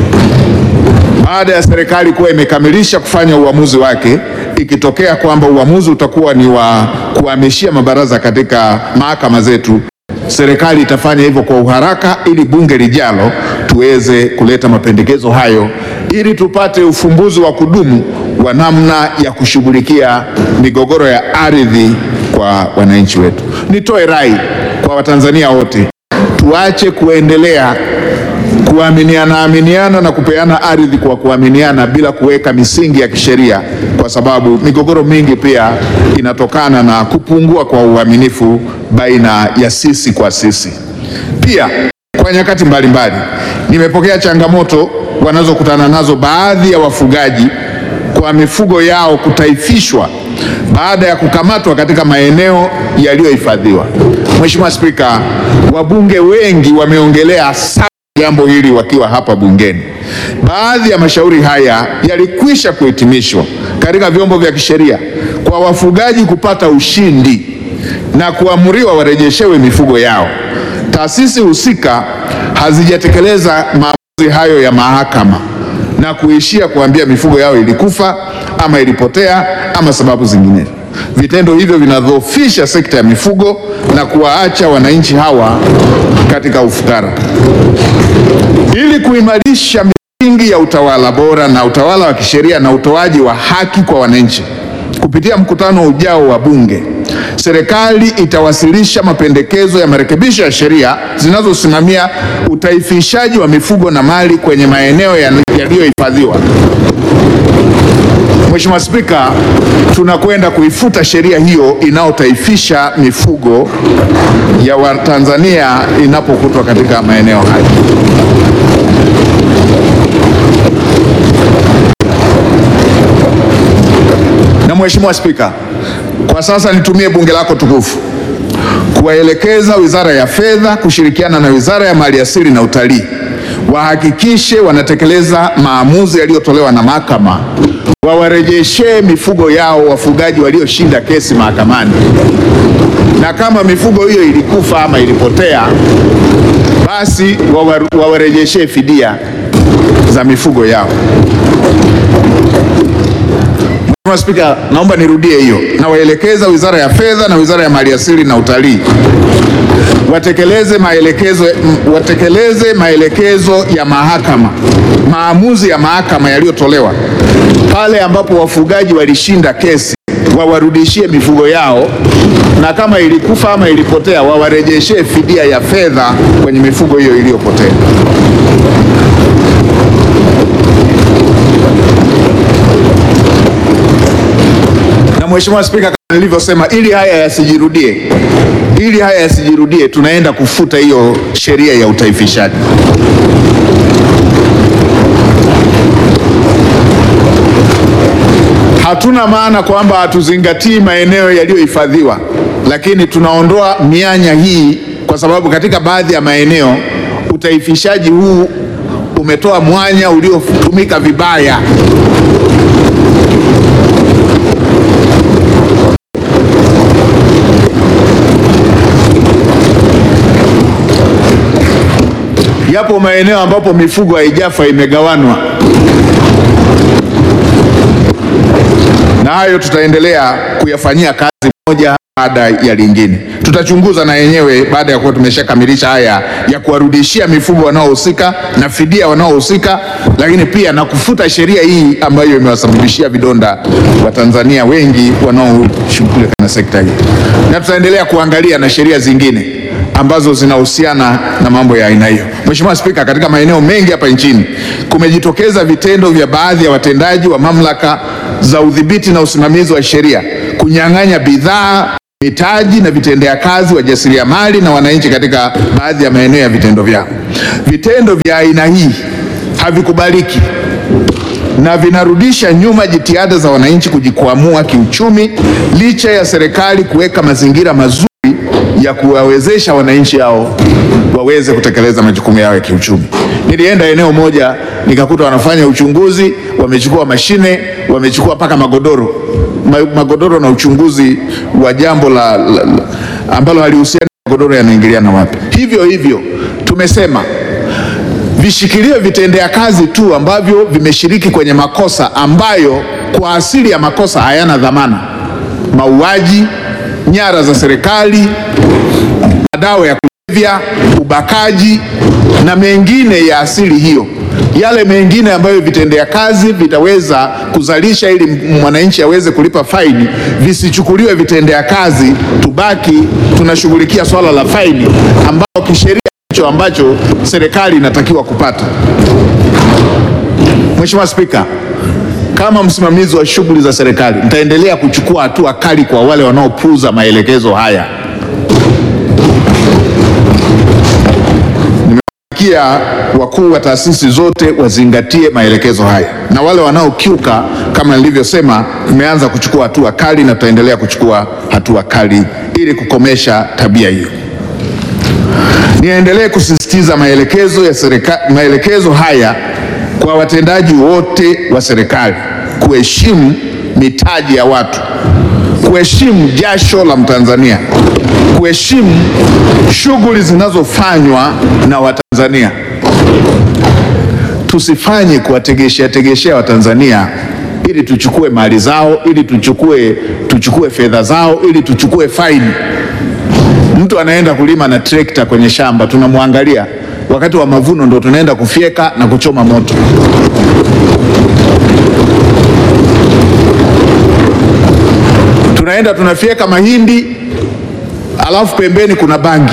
Baada ya serikali kuwa imekamilisha kufanya uamuzi wake, ikitokea kwamba uamuzi utakuwa ni wa kuhamishia mabaraza katika mahakama zetu, serikali itafanya hivyo kwa uharaka ili bunge lijalo tuweze kuleta mapendekezo hayo ili tupate ufumbuzi wa kudumu wa namna ya kushughulikia migogoro ya ardhi kwa wananchi wetu. Nitoe rai kwa Watanzania wote, tuache kuendelea kuaminiana aminiana na kupeana ardhi kwa kuaminiana bila kuweka misingi ya kisheria, kwa sababu migogoro mingi pia inatokana na kupungua kwa uaminifu baina ya sisi kwa sisi. Pia kwa nyakati mbalimbali nimepokea changamoto wanazokutana nazo baadhi ya wafugaji kwa mifugo yao kutaifishwa baada ya kukamatwa katika maeneo yaliyohifadhiwa. Mheshimiwa Spika, wabunge wengi wameongelea sana jambo hili wakiwa hapa bungeni. Baadhi ya mashauri haya yalikwisha kuhitimishwa katika vyombo vya kisheria kwa wafugaji kupata ushindi na kuamuriwa warejeshewe mifugo yao. Taasisi husika hazijatekeleza maamuzi hayo ya mahakama na kuishia kuambia mifugo yao ilikufa ama ilipotea ama sababu zingine. Vitendo hivyo vinadhoofisha sekta ya mifugo na kuwaacha wananchi hawa katika ufukara. Ili kuimarisha misingi ya utawala bora na utawala wa kisheria na utoaji wa haki kwa wananchi, kupitia mkutano ujao wa Bunge, serikali itawasilisha mapendekezo ya marekebisho ya sheria zinazosimamia utaifishaji wa mifugo na mali kwenye maeneo yaliyohifadhiwa. Mheshimiwa Spika, tunakwenda kuifuta sheria hiyo inayotaifisha mifugo ya Watanzania inapokutwa katika maeneo hayo. Na Mheshimiwa Spika, kwa sasa nitumie bunge lako tukufu kuwaelekeza Wizara ya Fedha kushirikiana na Wizara ya Maliasili na Utalii wahakikishe wanatekeleza maamuzi yaliyotolewa na mahakama, wawarejeshee mifugo yao wafugaji walioshinda kesi mahakamani, na kama mifugo hiyo ilikufa ama ilipotea, basi wawarejeshee fidia za mifugo yao. Mheshimiwa Spika, naomba nirudie hiyo. Nawaelekeza Wizara ya Fedha na Wizara ya Maliasili na Utalii watekeleze maelekezo, watekeleze maelekezo ya mahakama, maamuzi ya mahakama yaliyotolewa pale ambapo wafugaji walishinda kesi, wawarudishie mifugo yao, na kama ilikufa ama ilipotea, wawarejeshee fidia ya fedha kwenye mifugo hiyo iliyopotea. Mheshimiwa Spika, kama nilivyosema, ili haya yasijirudie, ili haya yasijirudie, tunaenda kufuta hiyo sheria ya utaifishaji. Hatuna maana kwamba hatuzingatii maeneo yaliyohifadhiwa, lakini tunaondoa mianya hii kwa sababu katika baadhi ya maeneo utaifishaji huu umetoa mwanya uliotumika vibaya. Yapo maeneo ambapo mifugo haijafa imegawanwa, na hayo tutaendelea kuyafanyia kazi moja baada ya lingine. Tutachunguza na yenyewe baada ya kuwa tumeshakamilisha haya ya kuwarudishia mifugo wanaohusika na fidia wanaohusika, lakini pia na kufuta sheria hii ambayo imewasababishia vidonda Watanzania wengi wanaoshughulika na sekta hii, na tutaendelea kuangalia na sheria zingine ambazo zinahusiana na mambo ya aina hiyo. Mheshimiwa Spika, katika maeneo mengi hapa nchini kumejitokeza vitendo vya baadhi ya watendaji wa mamlaka za udhibiti na usimamizi wa sheria kunyang'anya bidhaa, mitaji na vitendea kazi wajasiriamali na wananchi katika baadhi ya maeneo ya vitendo vyao. Vitendo vya aina hii havikubaliki na vinarudisha nyuma jitihada za wananchi kujikwamua kiuchumi licha ya serikali kuweka mazingira mazuri ya kuwawezesha wananchi hao waweze kutekeleza majukumu yao ya kiuchumi. Nilienda eneo moja nikakuta wanafanya uchunguzi, wamechukua mashine, wamechukua mpaka magodoro ma, magodoro na uchunguzi wa jambo la, la, la ambalo halihusiani magodoro yanaingiliana wapi. Hivyo hivyo tumesema vishikilie vitendea kazi tu ambavyo vimeshiriki kwenye makosa ambayo kwa asili ya makosa hayana dhamana: mauaji, nyara za serikali, madawa ya kulevya, ubakaji na mengine ya asili hiyo. Yale mengine ambayo vitendea kazi vitaweza kuzalisha ili mwananchi aweze kulipa faini, visichukuliwe vitendea kazi, tubaki tunashughulikia swala la faini ambao kisheria hicho ambacho serikali inatakiwa kupata. Mheshimiwa Spika, kama msimamizi wa shughuli za serikali nitaendelea kuchukua hatua kali kwa wale wanaopuuza maelekezo haya. Nimewasikia wakuu wa taasisi zote wazingatie maelekezo haya, na wale wanaokiuka kama nilivyosema, tumeanza kuchukua hatua kali na tutaendelea kuchukua hatua kali ili kukomesha tabia hiyo. Niendelee kusisitiza maelekezo ya serikali, maelekezo haya kwa watendaji wote wa serikali kuheshimu mitaji ya watu, kuheshimu jasho la Mtanzania, kuheshimu shughuli zinazofanywa na Watanzania. Tusifanye kuwategeshea tegeshea Watanzania ili tuchukue mali zao, ili tuchukue, tuchukue fedha zao, ili tuchukue faini. Mtu anaenda kulima na trekta kwenye shamba, tunamwangalia wakati wa mavuno ndo tunaenda kufyeka na kuchoma moto. Tunaenda tunaenda tunafyeka mahindi alafu pembeni kuna bangi.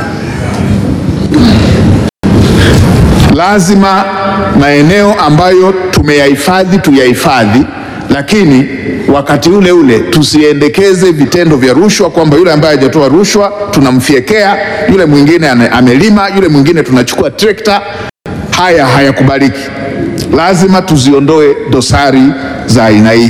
Lazima maeneo ambayo tumeyahifadhi tuyahifadhi, lakini wakati ule ule tusiendekeze vitendo vya rushwa, kwamba yule ambaye hajatoa rushwa tunamfyekea, yule mwingine ame- amelima, yule mwingine tunachukua trekta. Haya hayakubaliki. Lazima tuziondoe dosari za aina hii.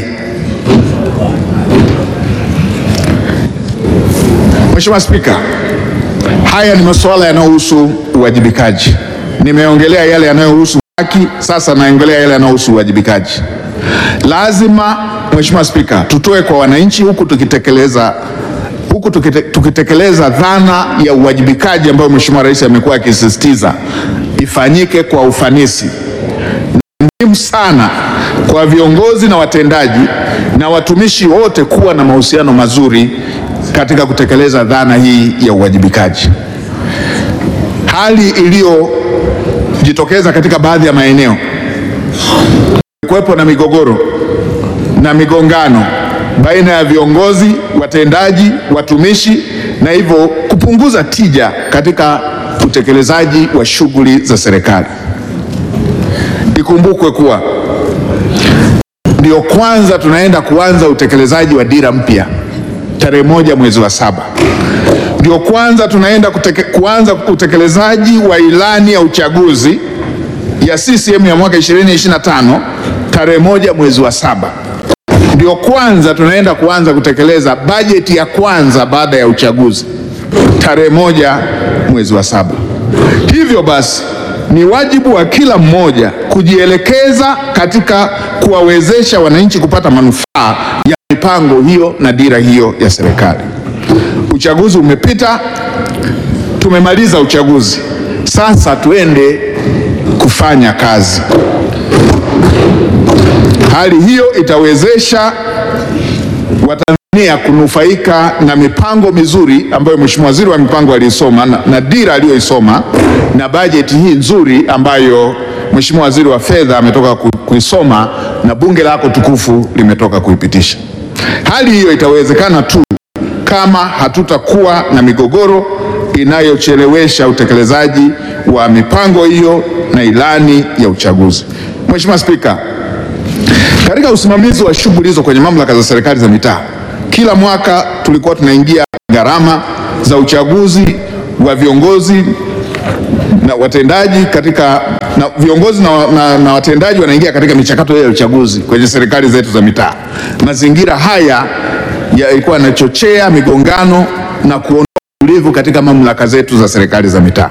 Mheshimiwa Spika, haya ni masuala yanayohusu uwajibikaji. Nimeongelea yale yanayohusu haki, sasa naongelea yale yanayohusu uwajibikaji. Lazima Mheshimiwa Spika, tutoe kwa wananchi huku tukitekeleza huku tukite, tukitekeleza dhana ya uwajibikaji ambayo Mheshimiwa Rais amekuwa akisisitiza ifanyike kwa ufanisi muhimu sana kwa viongozi na watendaji na watumishi wote kuwa na mahusiano mazuri katika kutekeleza dhana hii ya uwajibikaji. Hali iliyojitokeza katika baadhi ya maeneo, kuwepo na migogoro na migongano baina ya viongozi, watendaji, watumishi na hivyo kupunguza tija katika utekelezaji wa shughuli za serikali. Ikumbukwe kuwa ndio kwanza tunaenda kuanza utekelezaji wa dira mpya tarehe moja mwezi wa saba. Ndio kwanza tunaenda kuteke, kuanza utekelezaji wa ilani ya uchaguzi ya CCM ya mwaka 2025 tarehe moja mwezi wa saba. Ndio kwanza tunaenda kuanza kutekeleza bajeti ya kwanza baada ya uchaguzi tarehe moja mwezi wa saba. Hivyo basi ni wajibu wa kila mmoja kujielekeza katika kuwawezesha wananchi kupata manufaa ya mipango hiyo na dira hiyo ya serikali. Uchaguzi umepita, tumemaliza uchaguzi, sasa tuende kufanya kazi. Hali hiyo itawezesha Watanzania kunufaika na mipango mizuri ambayo Mheshimiwa Waziri wa Mipango aliisoma na, na dira aliyoisoma na bajeti hii nzuri ambayo Mheshimiwa Waziri wa Fedha ametoka ku- kuisoma na Bunge lako tukufu limetoka kuipitisha. Hali hiyo itawezekana tu kama hatutakuwa na migogoro inayochelewesha utekelezaji wa mipango hiyo na ilani ya uchaguzi. Mheshimiwa Spika, katika usimamizi wa shughuli hizo kwenye mamlaka za serikali za mitaa, kila mwaka tulikuwa tunaingia gharama za uchaguzi wa viongozi na watendaji katika na viongozi na, na, na watendaji wanaingia katika michakato hiyo ya uchaguzi kwenye serikali zetu za mitaa. Mazingira haya yalikuwa yanachochea migongano na kuondoa utulivu katika mamlaka zetu za serikali za mitaa.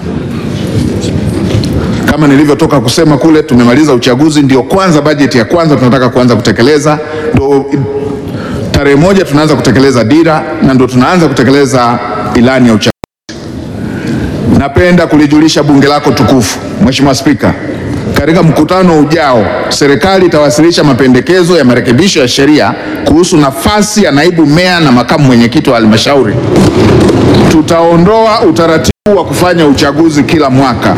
Kama nilivyotoka kusema kule, tumemaliza uchaguzi, ndio kwanza bajeti ya kwanza tunataka kuanza kutekeleza, ndio tarehe moja tunaanza kutekeleza dira na ndio tunaanza kutekeleza ilani ya uchaguzi. Napenda kulijulisha bunge lako tukufu, Mheshimiwa Spika, katika mkutano ujao serikali itawasilisha mapendekezo ya marekebisho ya sheria kuhusu nafasi ya naibu meya na makamu mwenyekiti wa halmashauri. Tutaondoa utaratibu wa kufanya uchaguzi kila mwaka,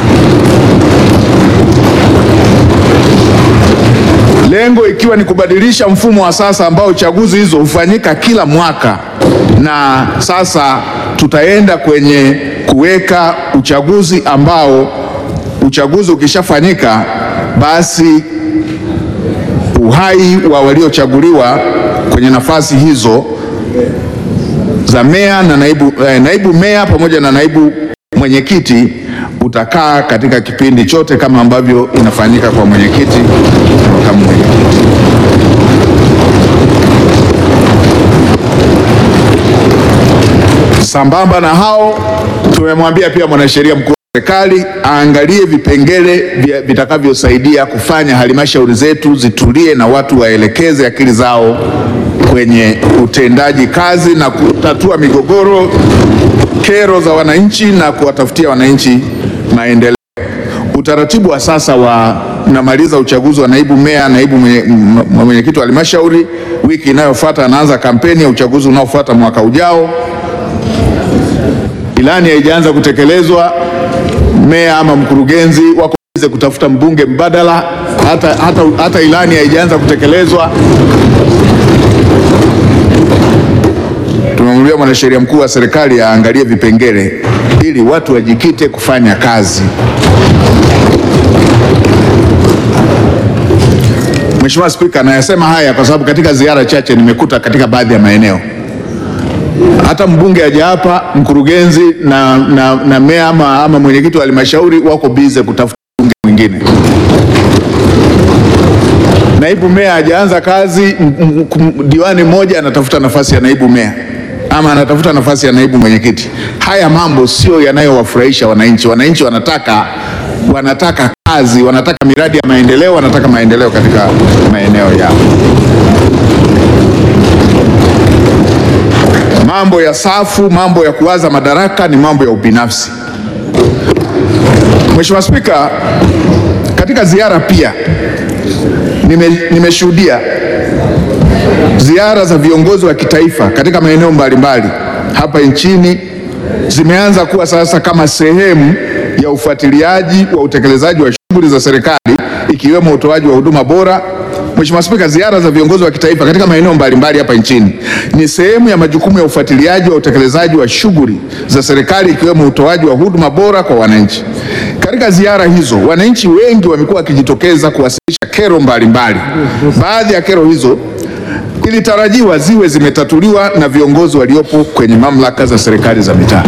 lengo ikiwa ni kubadilisha mfumo wa sasa ambao chaguzi hizo hufanyika kila mwaka, na sasa tutaenda kwenye kuweka uchaguzi ambao uchaguzi ukishafanyika basi uhai wa waliochaguliwa kwenye nafasi hizo za meya na naibu, eh, naibu meya pamoja na naibu mwenyekiti utakaa katika kipindi chote kama ambavyo inafanyika kwa mwenyekiti na makamu mwenyekiti. Sambamba na hao, tumemwambia pia mwanasheria mkuu wa serikali aangalie vipengele vya- vitakavyosaidia kufanya halmashauri zetu zitulie na watu waelekeze akili zao kwenye utendaji kazi na kutatua migogoro, kero za wananchi na kuwatafutia wananchi maendeleo. Utaratibu wa sasa wa namaliza uchaguzi wa naibu meya, naibu mwenye- m- mwenyekiti wa halmashauri, wiki inayofuata anaanza kampeni ya uchaguzi unaofuata mwaka ujao. Ilani haijaanza kutekelezwa, meya ama mkurugenzi wako bize kutafuta mbunge mbadala, hata, hata, hata ilani haijaanza kutekelezwa. mwanasheria mkuu wa serikali aangalie vipengele ili watu wajikite kufanya kazi. Mheshimiwa Spika, nayasema haya kwa sababu katika ziara chache nimekuta katika baadhi ya maeneo hata mbunge aja hapa, mkurugenzi na, na, na meya ama, ama mwenyekiti wa halmashauri wako bize kutafuta mbunge mwingine. Naibu meya hajaanza kazi, m- m- m- diwani mmoja anatafuta nafasi ya naibu meya ama anatafuta nafasi ya naibu mwenyekiti. Haya mambo sio yanayowafurahisha wananchi. Wananchi wanataka wanataka kazi, wanataka miradi ya maendeleo, wanataka maendeleo katika maeneo yao. Mambo ya safu, mambo ya kuwaza madaraka ni mambo ya ubinafsi. Mheshimiwa Spika, katika ziara pia nime- nimeshuhudia ziara za viongozi wa kitaifa katika maeneo mbalimbali hapa nchini zimeanza kuwa sasa kama sehemu ya ufuatiliaji wa utekelezaji wa shughuli za serikali ikiwemo utoaji wa huduma bora. Mheshimiwa Spika, ziara za viongozi wa kitaifa katika maeneo mbalimbali hapa nchini ni sehemu ya majukumu ya ufuatiliaji wa utekelezaji wa shughuli za serikali ikiwemo utoaji wa huduma bora kwa wananchi. Katika ziara hizo, wananchi wengi wamekuwa wakijitokeza kuwasilisha kero mbalimbali. Baadhi ya kero hizo ilitarajiwa ziwe zimetatuliwa na viongozi waliopo kwenye mamlaka za serikali za mitaa.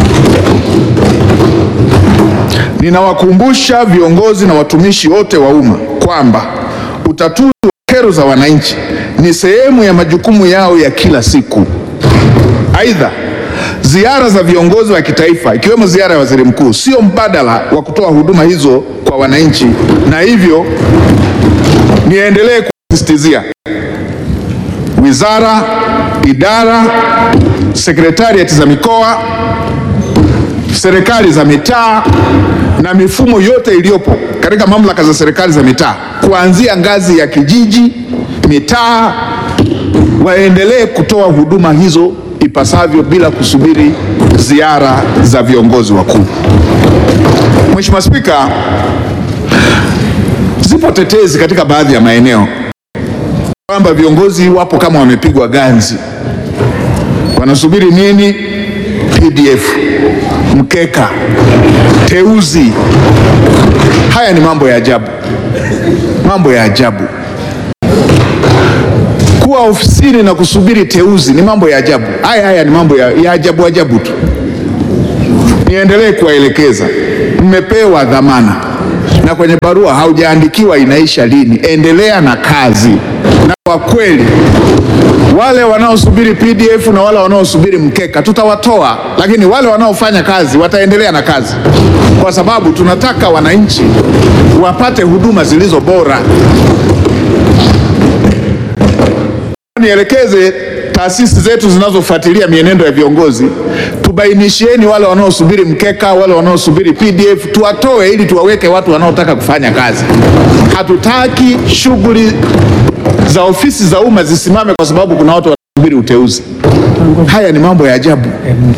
Ninawakumbusha viongozi na watumishi wote wa umma kwamba utatuzi wa kero za wananchi ni sehemu ya majukumu yao ya kila siku. Aidha, ziara za viongozi wa kitaifa ikiwemo ziara ya waziri mkuu sio mbadala wa kutoa huduma hizo kwa wananchi, na hivyo niendelee kusisitizia wizara, idara, sekretariati za mikoa, serikali za mitaa na mifumo yote iliyopo katika mamlaka za serikali za mitaa kuanzia ngazi ya kijiji, mitaa, waendelee kutoa huduma hizo ipasavyo bila kusubiri ziara za viongozi wakuu. Mheshimiwa Spika, zipo tetezi katika baadhi ya maeneo kwamba viongozi wapo kama wamepigwa ganzi, wanasubiri nini? PDF, mkeka, teuzi. Haya ni mambo ya ajabu, mambo ya ajabu. Kuwa ofisini na kusubiri teuzi ni mambo ya ajabu. Haya haya ni mambo ya, ya ajabu ajabu tu. Niendelee kuwaelekeza, mmepewa dhamana na kwenye barua haujaandikiwa inaisha lini. Endelea na kazi, na kwa kweli wale wanaosubiri PDF na wale wanaosubiri mkeka tutawatoa, lakini wale wanaofanya kazi wataendelea na kazi, kwa sababu tunataka wananchi wapate huduma zilizo bora. Nielekeze taasisi zetu zinazofuatilia mienendo ya viongozi, tubainishieni wale wanaosubiri mkeka, wale wanaosubiri PDF, tuwatoe ili tuwaweke watu wanaotaka kufanya kazi. Hatutaki shughuli za ofisi za umma zisimame kwa sababu kuna watu wanasubiri uteuzi. Haya ni mambo ya ajabu.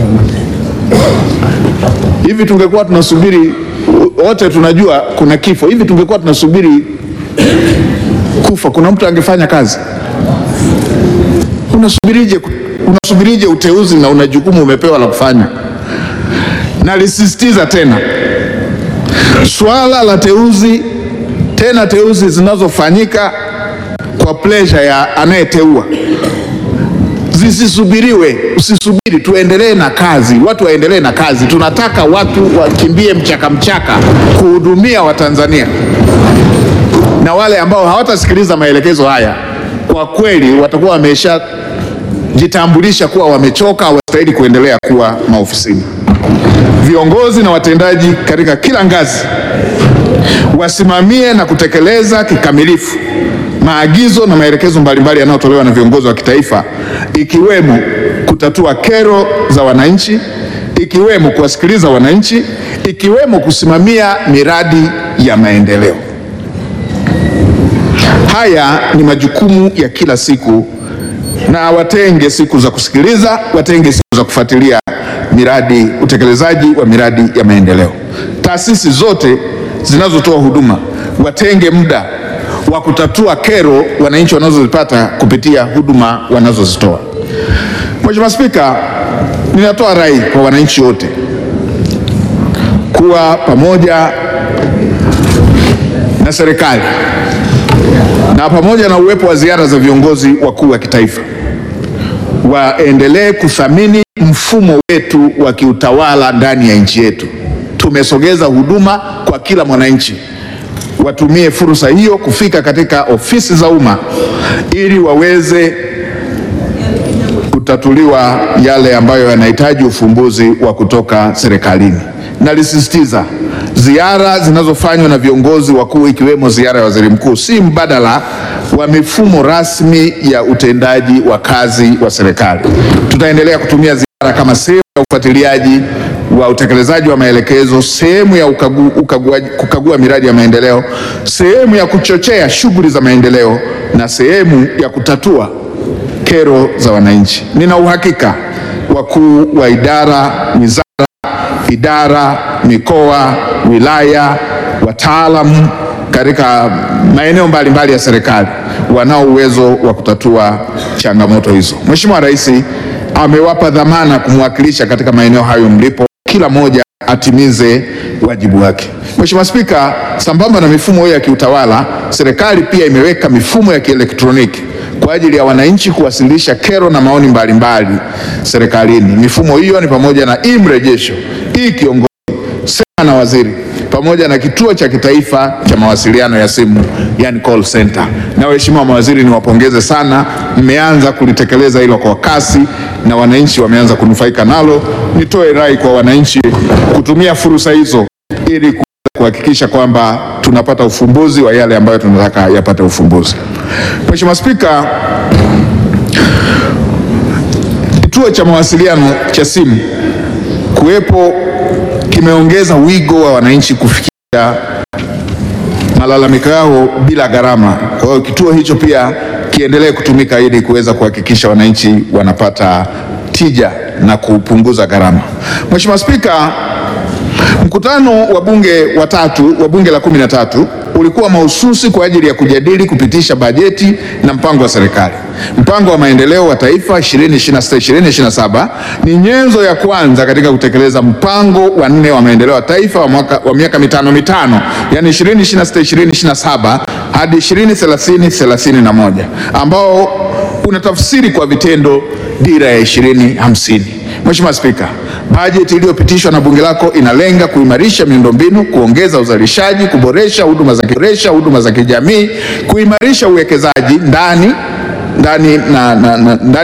Hivi tungekuwa tunasubiri wote, tunajua kuna kifo. Hivi tungekuwa tunasubiri kufa, kuna mtu angefanya kazi? Unasubirije, unasubirije uteuzi na una jukumu umepewa la kufanya? Nalisisitiza tena, swala la teuzi, tena teuzi zinazofanyika kwa pleasure ya anayeteua zisisubiriwe. Usisubiri, tuendelee na kazi, watu waendelee na kazi. Tunataka watu wakimbie mchaka mchaka kuhudumia Watanzania, na wale ambao hawatasikiliza maelekezo haya kwa kweli watakuwa wameshajitambulisha kuwa wamechoka, hawastahili kuendelea kuwa maofisini. Viongozi na watendaji katika kila ngazi wasimamie na kutekeleza kikamilifu maagizo na maelekezo mbalimbali yanayotolewa na viongozi wa kitaifa, ikiwemo kutatua kero za wananchi, ikiwemo kuwasikiliza wananchi, ikiwemo kusimamia miradi ya maendeleo. Haya ni majukumu ya kila siku, na watenge siku za kusikiliza, watenge siku za kufuatilia miradi, utekelezaji wa miradi ya maendeleo. Taasisi zote zinazotoa huduma watenge muda wa kutatua kero wananchi wanazozipata kupitia huduma wanazozitoa. Mheshimiwa Spika, ninatoa rai kwa wananchi wote kuwa pamoja na serikali na pamoja na uwepo wa ziara za viongozi wakuu wa kitaifa waendelee kuthamini mfumo wetu wa kiutawala ndani ya nchi yetu. Tumesogeza huduma kwa kila mwananchi, watumie fursa hiyo kufika katika ofisi za umma ili waweze kutatuliwa yale ambayo yanahitaji ufumbuzi wa kutoka serikalini. Nalisisitiza, ziara zinazofanywa na viongozi wakuu ikiwemo ziara ya waziri mkuu si mbadala wa mifumo rasmi ya utendaji wa kazi wa serikali. Tutaendelea kutumia ziara kama sehemu ya ufuatiliaji wa utekelezaji wa maelekezo, sehemu ya ukagu, ukaguaji, kukagua miradi ya maendeleo, sehemu ya kuchochea shughuli za maendeleo na sehemu ya kutatua kero za wananchi. Nina uhakika wakuu wa idara, wizara, idara, mikoa, wilaya, wataalamu katika maeneo mbalimbali ya serikali wanao uwezo wa kutatua changamoto hizo. Mheshimiwa Rais amewapa dhamana kumwakilisha katika maeneo hayo mlipo, kila mmoja atimize wajibu wake. Mheshimiwa Spika, sambamba na mifumo hiyo ya kiutawala, serikali pia imeweka mifumo ya kielektroniki kwa ajili ya wananchi kuwasilisha kero na maoni mbalimbali serikalini. Mifumo hiyo ni pamoja na e-mrejesho, e-kiongozi, sema na waziri, pamoja na kituo cha kitaifa cha mawasiliano ya simu, yani call center. Na waheshimiwa mawaziri, niwapongeze sana, mmeanza kulitekeleza hilo kwa kasi na wananchi wameanza kunufaika nalo. Nitoe rai kwa wananchi kutumia fursa hizo ili kuhakikisha kwamba tunapata ufumbuzi wa yale ambayo tunataka yapate ufumbuzi. Mheshimiwa Spika, kituo cha mawasiliano cha simu kuwepo kimeongeza wigo wa wananchi kufikia malalamiko yao bila gharama. Kwa hiyo kituo hicho pia kiendelee kutumika ili kuweza kuhakikisha wananchi wanapata tija na kupunguza gharama. Mheshimiwa Spika, Mkutano wa bunge wa tatu wa bunge la kumi na tatu ulikuwa mahususi kwa ajili ya kujadili kupitisha bajeti na mpango wa serikali. Mpango wa maendeleo wa taifa 2026-2027 ni nyenzo ya kwanza katika kutekeleza mpango wa nne wa maendeleo ya taifa wa, mwaka, wa miaka mitano mitano, yani 2026-2027 hadi 2030-2031 ambao unatafsiri kwa vitendo dira ya 2050. Mheshimiwa Spika, bajeti iliyopitishwa na bunge lako inalenga kuimarisha miundombinu, kuongeza uzalishaji, kuboresha huduma za kuboresha huduma za kijamii, kuimarisha uwekezaji ndani ndani na, na, na, ndani